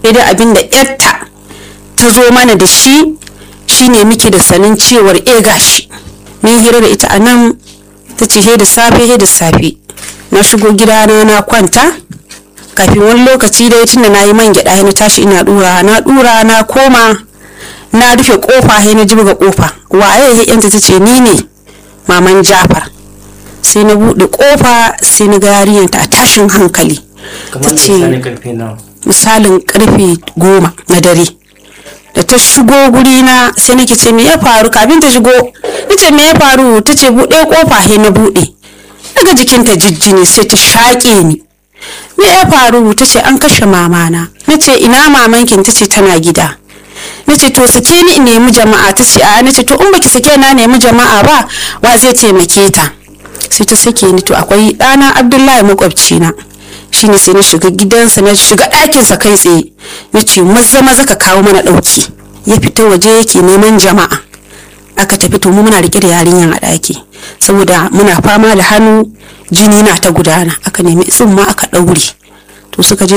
sai dai abin da yarta ta zo mana da shi shine muke da sanin cewar e gashi mun hira da ita a nan ta ce he da safe he da safe na shigo gidana na kwanta kafin wani lokaci dai tunda na yi man gyaɗa na tashi ina dura na dura na koma na rufe kofa he na jibga kofa waye he yanta ta ce ni ne maman jafar sai na buɗe kofa sai na ga yarinyar ta a tashin hankali ta ce misalin karfe goma na dare da ta shigo guri na sai nake ce me ya faru kafin ta shigo nace me ya faru ta ce buɗe kofa he na buɗe daga jikinta jijjini sai ta shaƙe ni me ya faru ta ce an kashe mamana na ce ina mamankin ta ce tana gida na ce to sake ni in nemi jama'a ta ce a na ce to in baki sake na nemi jama'a ba wa zai taimake ta sai ta sake ni to akwai ɗana abdullahi makwabci na shine sai na shiga gidansa na shiga ɗakinsa kai tsaye na ce maza maza ka kawo mana ɗauki ya fita waje yake neman jama'a aka tafi to mu muna rike da yarinyan a ɗaki saboda muna fama da hannu jini na ta gudana aka nemi tsumma aka ɗaure to suka je